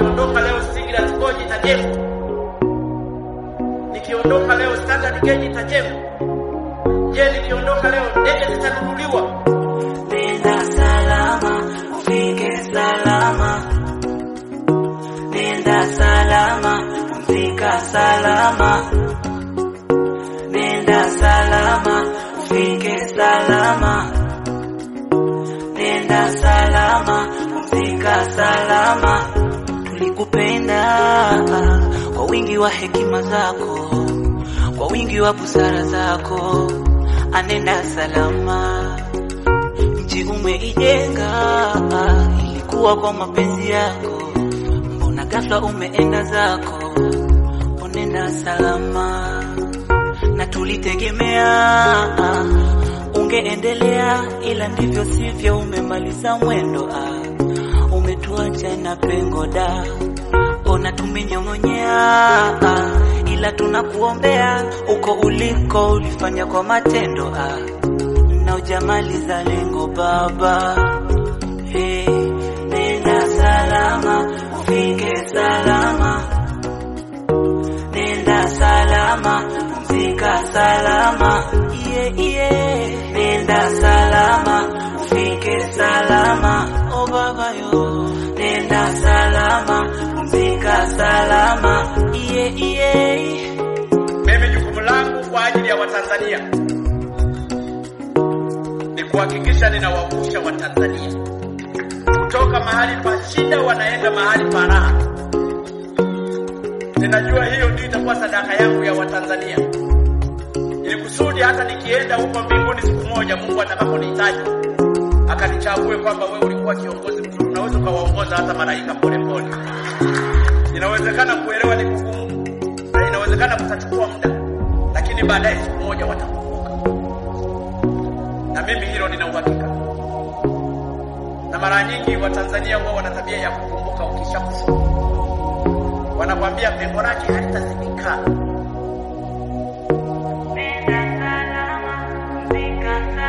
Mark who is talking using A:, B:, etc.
A: nikiondoka leo Singida Ngoji itajengwa, nikiondoka leo Standard Gauge itajengwa. Je, nikiondoka leo ndege zitanunuliwa?
B: Nenda salama, ufike salama. Nenda salama, pumzika salama. Nenda salama, ufike salama. Nenda salama, pumzika salama. Tulikupenda kwa wingi wa hekima zako, kwa wingi wa busara zako. Anenda salama mji umeijenga, ilikuwa kwa mapenzi yako, mbona ghafla umeenda zako? Unenda salama, na tulitegemea ungeendelea, ila ndivyo sivyo, umemaliza mwendo ah, umetuacha na pengo da, ona tumenyong'onyea ah, ila tunakuombea uko uliko, ulifanya kwa matendo ah na ujamaliza lengo baba. Hey, nenda salama, ufike salama. Nenda salama, pumzika salama. Yeah, yeah. Nenda salama, ufike salama. Oh baba yo, nenda salama, pumzika salama. Yeah, yeah.
A: Mimi jukumu langu kwa ajili ya Watanzania ni kuhakikisha ninawavusha Watanzania kutoka mahali pa shida wanaenda mahali pa raha. Ninajua hiyo ndio itakuwa sadaka yangu ya Watanzania, ili kusudi hata nikienda huko mbinguni siku moja, Mungu atakaponihitaji akanichague kwamba wewe ulikuwa kiongozi mzuri, unaweza ukawaongoza hata malaika polepole. Inawezekana kuelewa ni kugumu, na inawezekana kutachukua muda, lakini baadaye siku moja watakumbuka na mimi hilo nina uhakika. Na mara nyingi Watanzania wao wana tabia ya kukumbuka ukishakufa, wanakwambia pengo lake halitazibika.
B: Nenda salama, pumzika salama.